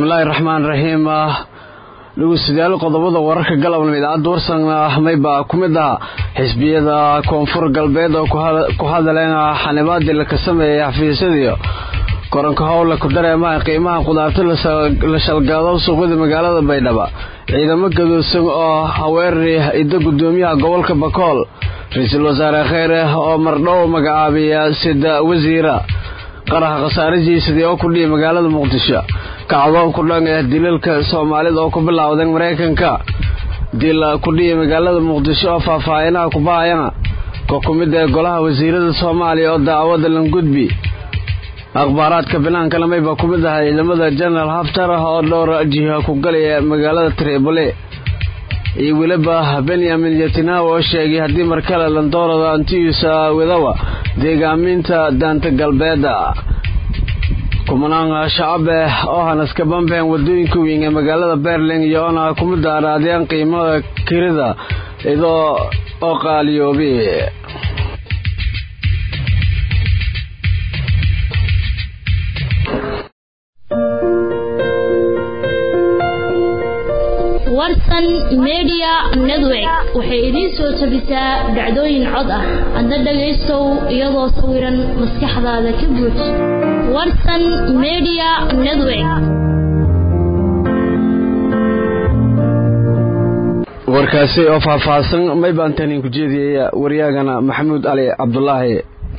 bismillaahi raxmaan raxiim dhegeystayaal qodobada wararka galabnimo idaacadda warsan ahmay baa ku mid ah xisbiyada koonfur galbeed oo ku hadaleen xanibaadii la ka sameeyay xafiisyadii koranka howle ku dareemaha qiimaha qudaarta la shalgaado suuqyada magaalada baydhabo ciidamo gadoodsan oo haweerari idda gudoomiyaha gobolka bakool ra-iisul wasaare kheyre oo mardhow magacaabiya sida wasiira qaraxa khasaarajiisadii oo kudhiya magaalada muqdisho kacdoon ku dhan ah dilalka soomaalida oo ku bilowdeen maraykanka dil kudhiya magaalada muqdisho oo faahfaahinaha kubahayana ko ku mid ee golaha wasiirada soomaaliya oo daawada langudbi akhbaaraadka binaankana maybaa ku mid ah ciidamada jenaraal haftar oo dhowr jiha ku galaya magaalada tribole iyo weliba benyamin netanyahu oo sheegay haddii markale landoorada antiisa wadawa deegaaminta daanta galbeeda kumanaan shacabe oo hanaska bambeen wadooyinka weyn ee magaalada berling iyo oona ku mid araadeen qiimada kirida idoo oo qaaliyoobi warsan media network waxay idiin soo tabisaa dhacdooyin cod ah hadda dhagaystow iyadoo sawiran maskaxdaada ka buuj warsan media network warkaasi oo faahfaahsan may baan tanin ku jeediyaya waryaagana maxamuud cali cabdulaahi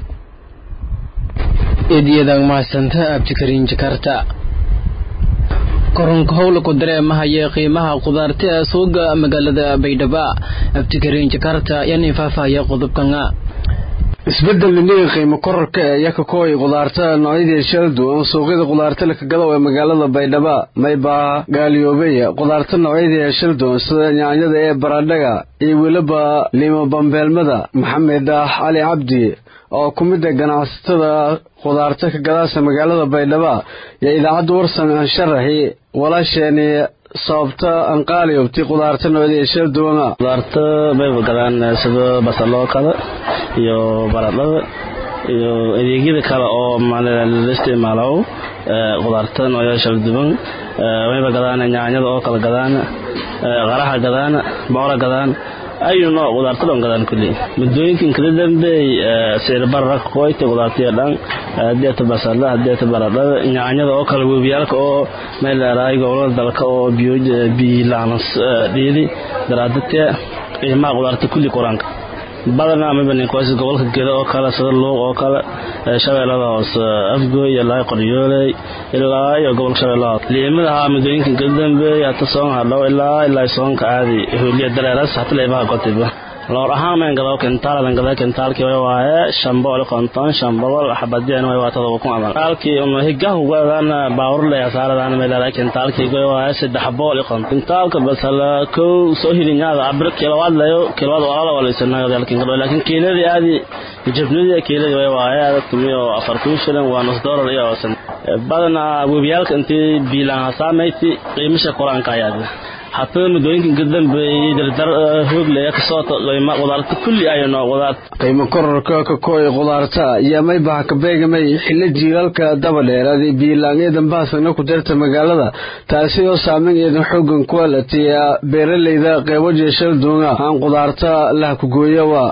eedyadan mahadsanta abdikariin jakarta koronka howla ku dareemahaya qiimaha qudaarta ee suuga magaalada baydhabo abdikariin jakarta yani faahfaahaya qodobkana isbedel niniga qiimo kororka ee yakakooy qudaarta noocyadii shala duwan suuqyada qudaarta lakagadow ee magaalada baydhabo maybaa gaaliyoobay qudaarta noocyadii shala duwan sida nyaanyada ee baradhaga iyo weliba liimo bambeelmada maxamed cali cabdi oo ku mid a ganacsatada qudaarta ka gadaasa magaalada baydhabo iyo idaacadda warsan aan sharaxi walaasheeni sababta anqaaliyobti qudaarta noocyadii shala duwana qudaarta bayba gadaan sida basaloo kale iyo baradhada iyo adeegyada kale oo la isticmaalo qudaarta noocyada shala duwan wayba gadaan nyaanyada oo kale gadaan qaraha gadaan boora gadaan ayu nooc qudaarta dhan gadaan kulli muddooyinkan kala dambeey sicir barara qoyta qudaartiya dhan hadeeta basala hadeeta baradhada nyaanyada oo kale webiyaalka oo meel dheeraay gobolada dalka oo biilaanas dhiidi daraadadee qiimaha qudaarta kulli quraanka badanaa mabaninkoys gobolka geda oo kale sida luuq oo kale shabeellada hoose afgooy ilaa qoryooley ilaa iyo gobolka shabeellada hoose liimadaha muddooyinkan kala dambeeyay hata soon hadhow ilaa ilaa soonka caadi hooliya dareeras hata liimaha kotiba loor ahaan mayn gado kentaaladan gada kentaalkii way waaye shan boqol konton shan boqol xabadiyana way waa todoba kun adan kentaalkii uma higahu gadan baawurle asaaradan meelada kentaalkii way waaye saddex boqol konton kentaalka basala kow soo hilinyaada abir kilowaad layo kilowaad walaala wala isanayo dalkin gado laakiin kiiladii aadi jabnidii kiiladii way waaye tumiyo afar kun shilin waa nus doolar iyo san badanaa webiyaalka intii biilaan hasaamayti qiimisha quraanka ayaada hatada muddooyinkan ka dambeeyey dardar hooglaya kasoo todlayma qudaarta kulli ayo noo qudaar qiimo kororka ka kooy qudaarta iyo maybaha ka beegamay xillo jiilaalka daba dheeraaday biilaanyadan baasana ku jirta magaalada taasi oo saameyn eedan xoogan kualatiya beeralayda qeybo jeeshal duunga aan qudaarta lah ku gooyawa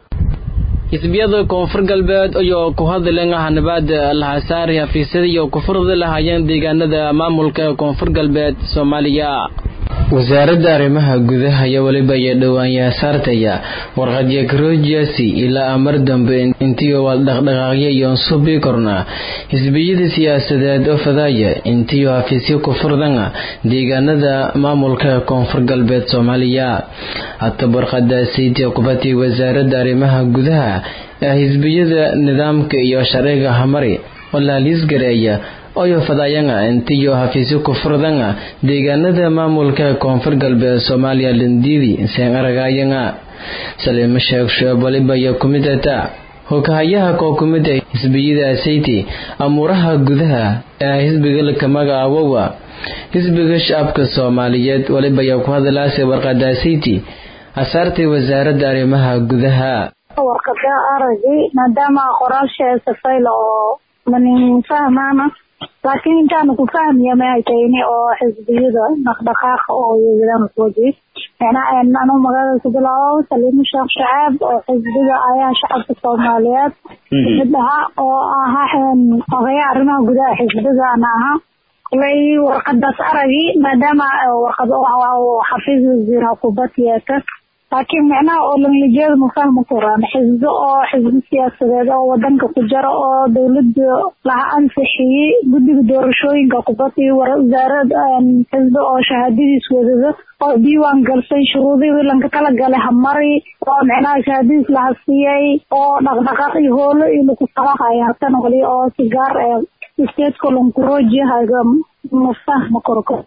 xisbiyada koonfur galbeed ayoo ku hadleen hanabaada lahasaari xafiisyada iyo kufurda lahaayeen deegaanada maamulka koonfur galbeed soomaaliya wasaaradda arrimaha gudaha iyo weliba iyo dhowaan saartaya warqadya garoojiyasi ilaa amar dambe intiyo waad dhaqdhaqaaqya iyoon subi korna xisbiyada siyaasadeed oo fadaaya intiyo hafiisyo ku furdana deegaanada maamulka koonfur galbeed soomaaliya hata warqadaasiitii qubatay wasaaradda arrimaha gudaha ee xisbiyada nidaamka iyo sharciga hamari oo laaliisgareeya oyo fadayanga intiyo hafiisyo ku furdanga deegaanada maamulka koonfur galbeed soomaaliya landiidi seen aragayanga saliimo sheekh sheeb waliba iyo kumidata hogahayaha koo kumid a xisbiyada sayti amuuraha gudaha ee xisbiga laka magacaawowa xisbiga shacabka soomaaliyeed waliba ayaa ku hadalaasay warqada sayti asaartay wasaaradda arrimaha gudaha warqada aragi maadaama qoraal sheesafayla oo manin fahmaana laakiin intaanu ku fahmiya maxay tahayni oo xisbiyada dhaqdhaqaaqa oo yeelan kuwaji macnaha anu magaalada ku bilaabo saliimo sheekh shacaab oo xisbiga ayaa shacabka soomaaliyeed mid ahaa oo ahaa odayaa arrimaha gudaha xisbigana ahaa kulay warqadaas aragi maadaama warqad xafiis wasiir xukuubad yeeta laakiin micnaha oo langlijeeda ma fahmi karaan xisbi oo xisbi siyaasadeed oo wadanka ku jira oo dowlada laha ansixiyey guddiga doorashooyinka kubadii wasaarad xisbi oo shahaadadiis wadado oo diiwaan galsay shuruudihii lanka kala galay hamari oo micnaha shahaadadiis laha siiyey oo dhaqdhaqaaq iyo hoolo iyo lagu sabaqaya hatan wali oo sigaar stateska lankurojihaga mafahma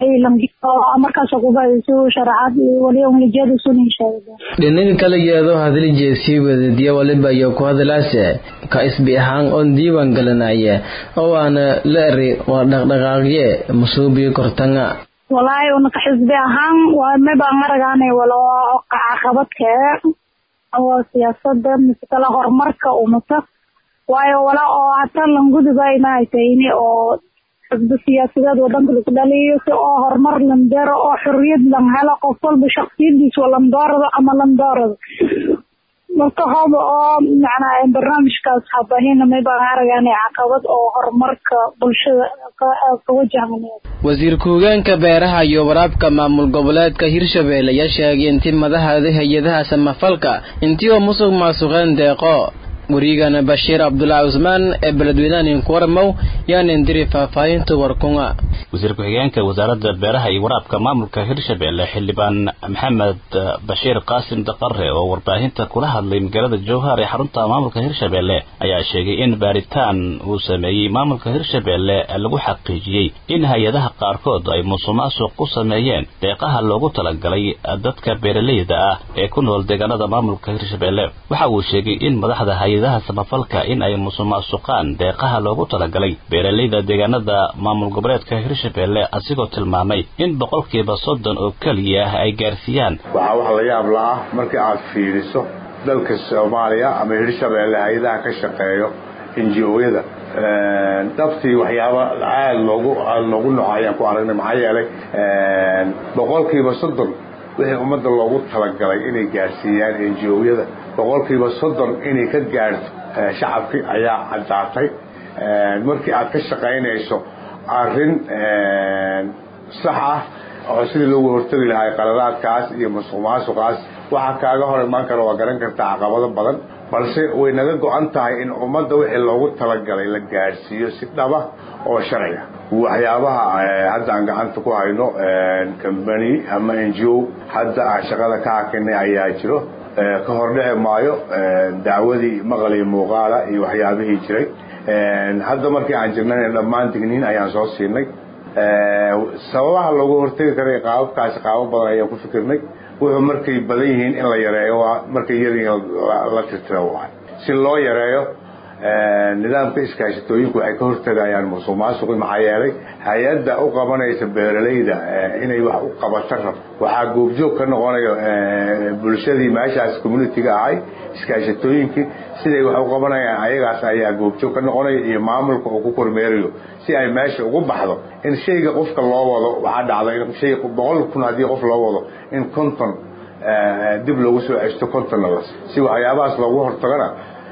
kormarkaas kubasu sharaxaad wali umlijada sunisheega dhinaga kala yeedo hadli jeesii wadadiya waliba iyo ku hadalaase ka isbi ahaan oon diiwaan galanaya oo aana la eri waa dhaqdhaqaaqye masuubiyo kortanga walaahi unaka xisbi ahaan waa mabaan aragaana walo caqabadkee oo siyaasada mise kala horumarka umata waayo wala oo hata languduba imahatayni oo xisbi siyaasadeed wadanka lagu dhaliyo si oo horumar landero oo xoriyad lan helo qof walba shaksiyadiisa landoorado ama landoorado marka hooba oo macnaa barnaamijkaas habahina maybaan aragaana caqabad oo horumarka bulshada ka wajahan wasiir ku-hogeenka beeraha iyo waraabka maamul goboleedka hirshabelle ayaa sheegay intii madaxda hay-adaha samafalka intii oo musuq maasuqeen deeqo warigana bashiir cabdulaahi cusmaan ee beledweynahan kuwarmow yaanan diri faahfaahinta warkunga wasiir ku-xigeenka wasaaradda beeraha iyo waraabka maamulka hirshabelle xildhibaan maxamed bashiir qaasim daqare oo warbaahinta kula hadlay magaalada jowhar ee xarunta maamulka hirshabelle ayaa sheegay in baaritaan uu sameeyey maamulka hirshabelle lagu xaqiijiyey in hay-adaha qaarkood ay musuqmaasuq ku sameeyeen deeqaha loogu talagalay dadka beeraleyda ah ee ku nool deegaanada maamulka hirshabelle waxa uu sheegay in madaxda hay-adaha samafalka in ay musuqmaasuqaan deeqaha loogu talagalay beeraleyda deegaanada maamul goboleedka hirshabelle asigoo tilmaamay in boqolkiiba soddon oo keliya ay gaarsiiyaan waxaa wax la yaab la ah markii aad fiiriso dalka soomaaliya ama hirshabelle hay-adaha ka shaqeeyo ngo-yada dhabtii waxyaaba aada loogu aada loogu noco ayaan ku aragnay maxaa yeelay boqolkiiba soddon wixii ummadda loogu talagalay inay gaarsiiyaan ngo-yada boqolkiiba soddon inay ka gaarto shacabkii ayaa caddaatay markii aad ka shaqaynayso arrin sax ah oo sidii loogu hortegi lahay qaladaadkaas iyo musuq maasuqaas waxaa kaaga hor imaan kara waa garan kartaa caqabado badan balse way naga go-an tahay in ummadda wixii loogu talagalay la gaadhsiiyo si dhaba oo sharciga waxyaabaha hadda aan gacanta ku hayno combany ama n g o hadda aan shaqada ka hakinay ayaa jiro ka hor dhici maayo dacwadii maqal iyo muuqaala iyo waxyaabihii jiray hadda markii aan jirnayna dhammaan digniin ayaan soo siinay sababaha loogu hortegi karay qaababkaasi qaabab badan ayaan ku fikirnay wuxuu markay badan yihiin in la yareeyo waa markay yar yihiin la tirtiro waay si loo yareeyo nidaamka iskaashatooyinku waxay ka hortegayaan musuq maasuqi maxaa yeelay hay-adda u qabanaysa beeralayda inay wax u qabato rab waxaa goobjoog ka noqonayo bulshadii meeshaas communitiga ahay iskaashatooyinkii siday wax u qabanayaan ayagaas ayaa goobjoog ka noqonaya iyo maamulka uu ku kormeerayo si ay meesha ugu baxdo in shayga qofka loo wado waxaa dhacda in shay boqol kun haddii qof loo wado in konton dib loogu soo ceshto kontonna las si waxyaabahaas loogu hortagana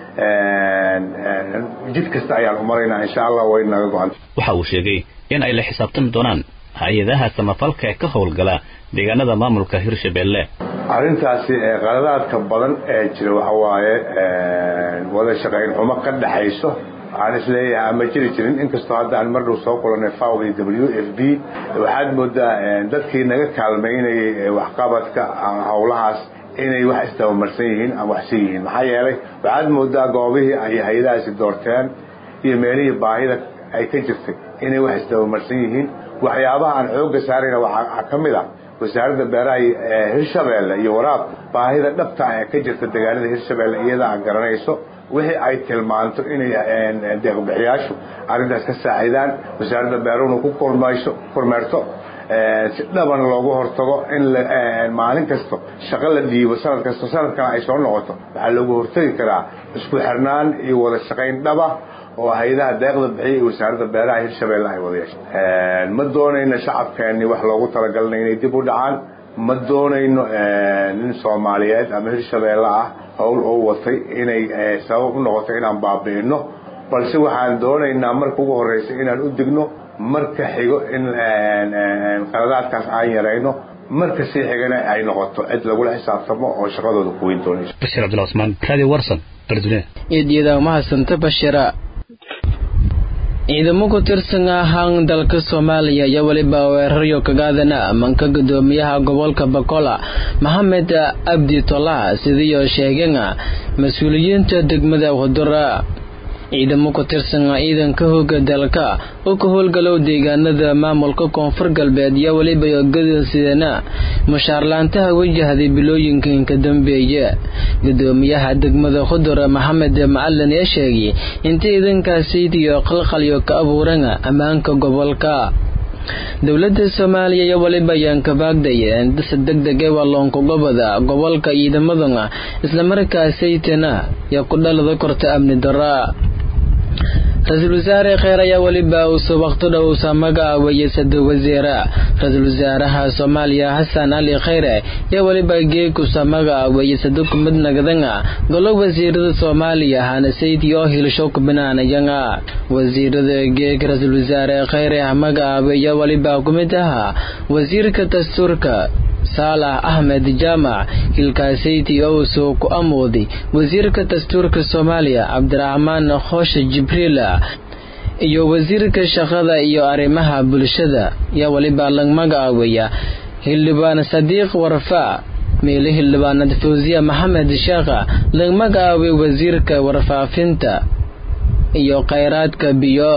jid kasta ayaan u maraynaa insha allah way naga go-an waxa uu sheegay in ay la xisaabtami doonaan hay-adaha samafalka ee ka howlgala deegaanada maamulka hirshabelle arrintaasi qaladaadka badan ee jira waxa waaye wada shaqayn xumo ka dhaxayso waxaan isleeyahay ama jiri jirin inkastoo hadda aan mar dhow soo kulanay faw iyo w f b waxaad moodaa dadkii naga kaalmaynayay waxqabadka howlahaas inay wax isdabamarsan yihiin ama waxsan yihiin maxaa yeelay waxaad moodaa goobihii ay hay-adahaasi doorteen iyo meelihii baahida ay ka jirtay inay wax isdabamarsan yihiin waxyaabaha aan xoogga saarayna waxaa ka mid ah wasaaradda beeraha hirshabelle iyo waraab baahida dhabta ee ka jirta deegaanada hirshabelle iyada aan garanayso wixii ay tilmaanto inay deeqbixiyaashu arrintaas ka saacidaan wasaaradda beeruhuna ku kormayso kormeerto si dhaban loogu hortago in maalin kasto shaqo la dhiibo sanad kasto sanadkana ay soo noqoto waxaa loogu hortagi karaa isku xirnaan iyo wada shaqayn dhaba oo hay-adaha deeqda bixiya iyo wasaaradda beeraha hirshabeelle ay wada yeeshay ma doonayno shacabkeeni wax loogu talagalna inay dib u dhacaan ma doonayno nin soomaaliyeed ama hirshabeelle ah howl oo watay inay sabab u noqoto inaan baabi'ino balse waxaan doonaynaa marka ugu horreysa inaan u digno marka xigo in qaladaadkaas aan yarayno marka sii xigana ay noqoto cid lagula xisaabtamo oo shaqadooda kuweyn doonayso bashir cabdullah cusmaan radio warsan bardune eedyada mahadsanta bashira ciidamo ku tirsan ahaan dalka soomaaliya iyo weliba weeraryo kagaadana manka gudoomiyaha gobolka bakola maxamed abdi tolah sidiioo sheegeen mas-uuliyiinta degmada hudura ciidamo ku tirsan ciidanka hooga dalka oo ka howlgalow deegaanada maamulka koonfur galbeed iyo weliba gadasideena mushaarlaantaha wajahday bilooyinkan ka dambeeya gudoomiyaha degmada khudura maxamed macalin ee sheegay inta ciidankaasiidiyo qalqalyo ka abuuran ammaanka gobolka dowladda soomaaliya iyo weliba ayaan ka baagdaya indasa deg deg ee walloonka gobada gobolka ciidamadana islamarkaasaytana yaa ku dhalada korta amni dara ra-iisul wasaare kheer ayaa weliba uuse waqti dhow usa magacaawaya sado wasiira ra-iisul wasaaraha soomaaliya xasan cali kheyre ayaa weliba geekusa magacaawaya sado kumid nagadanga golo wasiirada soomaaliya hana saydi oo hilisho kubinaanayanga wasiirada geeg ra-iisul wasaare kheyre magacaawaya weliba kumid ahaa wasiirka dastuurka saalax axmed jaamac hilkaasayti owsoo ku amooday wasiirka dastuurka soomaaliya cabdiraxmaan khooshe jibriil iyo wasiirka shaqada iyo arrimaha bulshada yaa weliba lag magacaawaya xildhibaan sadiiq warfaa meele xildhibaanad fawsiya maxamed sheekha lag magacaaway wasiirka warfaafinta iyo khayraadka biyo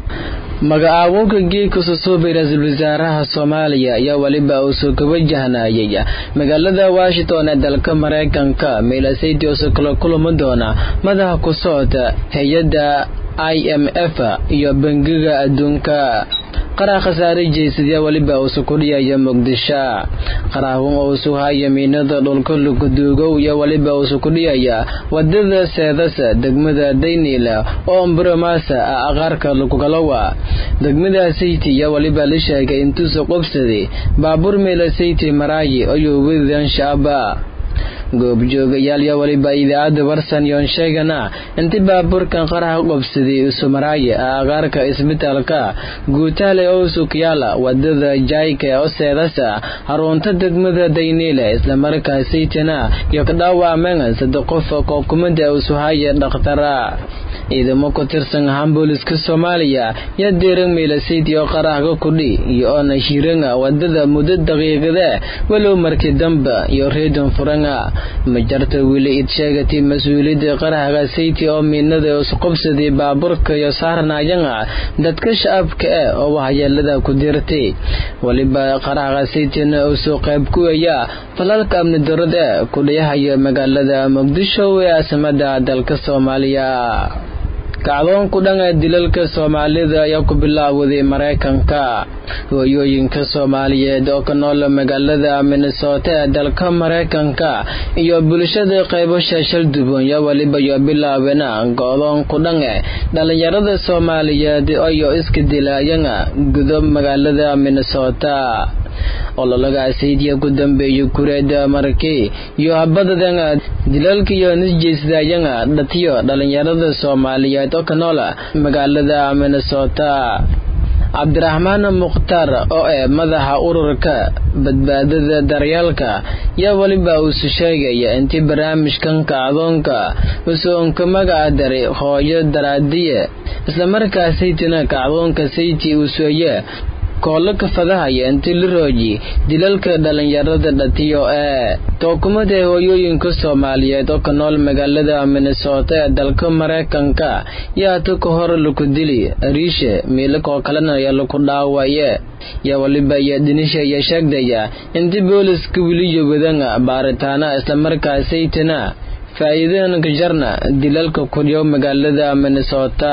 magacaawowka geedka susuubay ra-iisul wasaaraha soomaaliya ayaa weliba uusoo ka wajahnayay magaalada washington ee dalka maraykanka meelasaydi uusoo kala kulami doona madaxa ku socota hay-adda i m f iyo bangiga adduunka qaraa khasaare jeysadiya weliba uusu kudhiyaya muqdisho qaraahun uusu haya miinada dhulka luguduugow iyo weliba uusu kudhiyaya wadada seedasa degmada dayniila oo mbromasa ah aqaarka lukugalowa degmada sayti iyo weliba la sheegay intuusa qobsaday baabuur meela sayti maraayi ayuu wedidan shacaba goobjoogayaal iyo weliba idaacadda warsan yoon sheegana intii baabuurkan qaraha qobsaday usumaraaye aqaarka isbitaalka guutaale owsukyaala wadada jaayka oo seedasa harunta degmada dayniile islamarkaasaytana iyo ka dhaawacmeen saddex qof kookumada usuhaya dhakhtara ciidamo ku tirsan ahaan booliska soomaaliya yaa deeran meelasayd oo qarahga kudhi iyo oona hiranga wadada muddo daqiiqada walow markii damba iyo reedon furanga ma jarta weli id sheegatay mas-uuliyadda qarahga sayti oo miinada isqobsaday baabuurka iyo saarnayanga dadka shacabka ah oo waxyeelada ku dirtay weliba qarahga saytina uusoo qayb kuwaya falalka amni darada kudhayahaya magaalada muqdisho ee caasimada dalka soomaaliya kacdoonku dhan ee dilalka soomaalida ayaa ku bilaawday maraykanka hooyooyinka soomaaliyeed oo ka nool magaalada minnesota ee dalka maraykanka iyo bulshada qaybo shaashal duban yo weliba yo bilaabena go-doonku dhan e dhalinyarada soomaaliyeed ayo iska dilaayana gudo magaalada minnesota ololagaasaydiya ku dambeeyay kureeda markii iyo habadadan dilalka iyo nisjeysdayanga dhatiyo dhalinyarada soomaaliyeed oo ka noola magaalada minnesota cabdiraxmaan mukhtaar oo eh madaxa ururka badbaadada daryaalka yaa weliba uusu sheegaya intii barnaamijkan kacdoonka usoonka magaca daray hooyo daraadiye islamarkaasaytina kacdoonka sayti uusoye koolo ka fadahaya intii la rooji dilalka dhalinyarada dhatiyo ee tookumada hooyooyinka soomaaliyeed oo ka nool magaalada minnesota ee dalka maraykanka yaa ta ka hor laku dili ariisha miilakoo kalena yaa laku dhaawaye yaa waliba iyo dhinisha iyo sheegdaya intii booliska weliyo wadanga baaritaana islamarkaasaytana faa'iidadanka jarna dilalka kudhiyo magaalada minnesota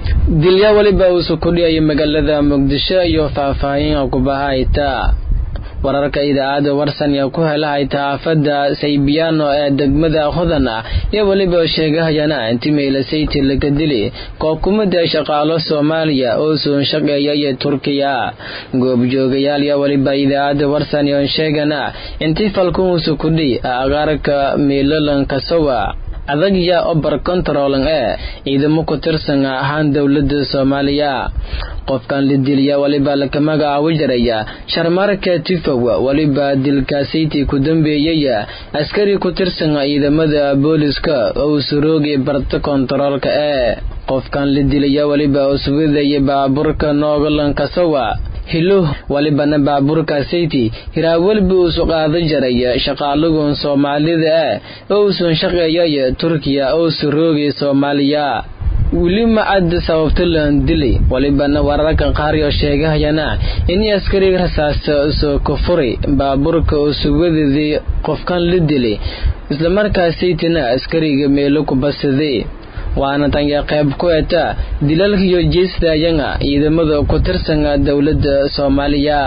dilyaa weliba uusu kudhiyaya magaalada muqdisho iyo faahfaahin kubahayta wararka idaacadda warsan ee ku helahay taafada saybiyaano ee degmada hodan ah iyo weliba sheegahayana intimaylasayti laga dili koobkumada shaqaalo soomaaliya oo soon shaqeeya iyo turkiya goobjoogayaal iyo weliba idaacadda warsan yoon sheegana intii falkuhusu kudhi agaarka miilalanka sawa adagya obar controlan ee ciidamo ku tirsan ahaan dowlada soomaaliya qofkan la diliya waliba laka magacaabi jiraya sharmarka tifow waliba dilkaasaytii ku dambeeyaya askari ku tirsan ciidamada booliska oo suroogi barta kontaroolka ee qofkan la dilaya waliba uswadaya baabuurka noogalanka sawa hilo walibana baabuurka sayti hiraawalba uusu qaada jaraya shaqaalagun soomaalida ah oo uusan shaqeeyaya turkiya oo suroogi soomaaliya weli ma cad sababta laan dilay walibana wararka qaar oo sheegahayana in askariga rasaasta soo kufuri baabuurka oo sugadadii qofkan la dilay islamarkaasaytina askariga meelo ku basaday waana tanya qayb ku eta dilalkiyo jeestayanga ciidamada ku tirsan dowladda soomaaliya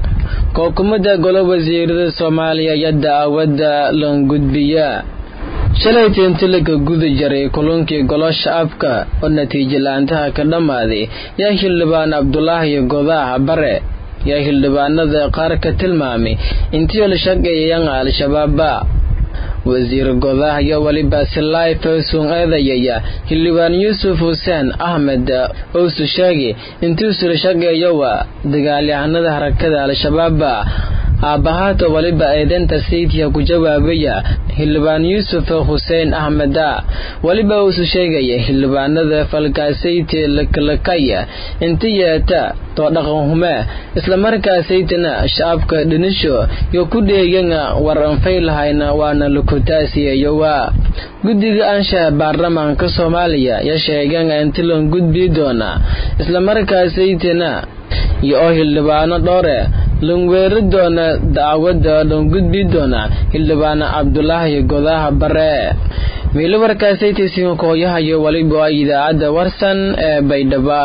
kookumada golo wasiirada soomaaliya iyo daawada langudbiya shalay teentalaga guda jaray kulankii golo shacabka oo natiijo la-aantaha ka dhammaaday yaa xildhibaan cabdulaahi godaaha bare yaa xildhibaanada qaar ka tilmaamay intii la shaqeeyayanga al-shabaaba wasiir godaah iyo weliba silaay fawsun eedayaya xildhibaan yuusuf xuseen axmed ousu sheegi intuusu la shaqeeyowa dagaalyahanada harakada al-shabaaba aabbahaata waliba eedeynta sayidka ku jawaabaya xildhibaan yuusuf xuseen axmeda weliba uusu sheegaya xildhibaanada falkaasayti lakalakaya inta yeeta too dhaqan hume islamarkaasaytana shacabka dhinisho yo ku dheegana war anfay lahayna waana lakutaasiyayowa guddiga anshaha baarlamaanka soomaaliya ya sheegana inta lan gudbii doona islamarkaasaytana iyo oo xildhibaano dhowre lanweeri doona dacwada lan gudbi doona xildhibaano cabdulaahi godaaha bare miilo warkaasaytaysiga kooyahayo waliba idaacadda warsan ee baydhaba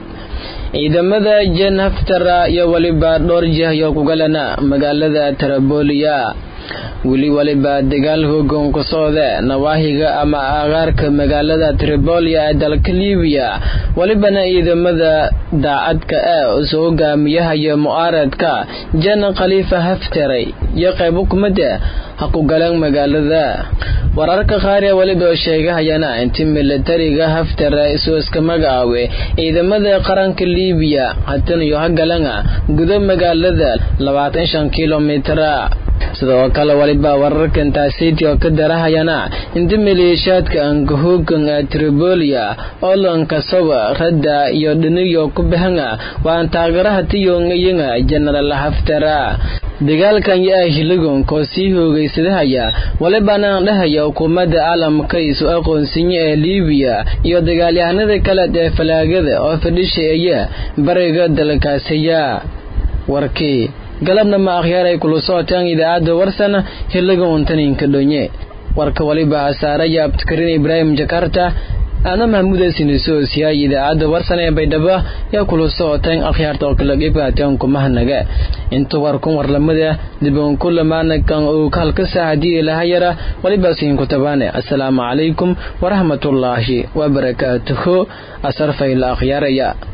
ciidamada jen haftara iyo waliba dhowr jihyo kugalana magaalada tarabooliya weli waliba dagaal hoogan ku socde nawaahiga ama agaarka magaalada tribolia ee dalka libiya walibana ciidamada daacadka ee soo hogaamiyahaya mu'aaradka jan khaliifa haftaray iyo qaybo kumida ha ku galeen magaalada wararka qaar ee weliba sheegahayana inti militariga haftara isoo iska magacaawe ciidamada qaranka libiya hatan iyo ha galana gudo magaalada labaatan shan kilomitra sidoo kale waliba wararkan taasiti oo ka darahayana inta maleeshaadka angahoogan ee tribolia oo lankasawa radda iyo dhiniyo ku bahanga waan taagaraha tiyongayanga jenaraal haftara dagaalkan yaa hiligon koo sii hoogaysadahaya walibana dhahaya xukuumadda caalamka isu aqoonsinya ee libiya iyo dagaalyahanada kale ee falaagada oo fadhishaeya bariga dalkaasaya warkii galabna ma akhyaaray kula socotaan idaacadda warsana hiliga untaninka dhonye warka waliba hasaaraya abdikarin ibraahim jakarta ana mahmuudasinisosiyaay idaacadda warsan ee baydhabo yaa kula socotaan akhyaarta oo kala qeybqaateen kumahanaga inta warkun warlamada diban kulamaanakan uu halka saacadii ilahayara waliba siinku tabaane assalaamu calaykum waraxmatullaahi wabarakaatuhu asarfayla akhyaaraya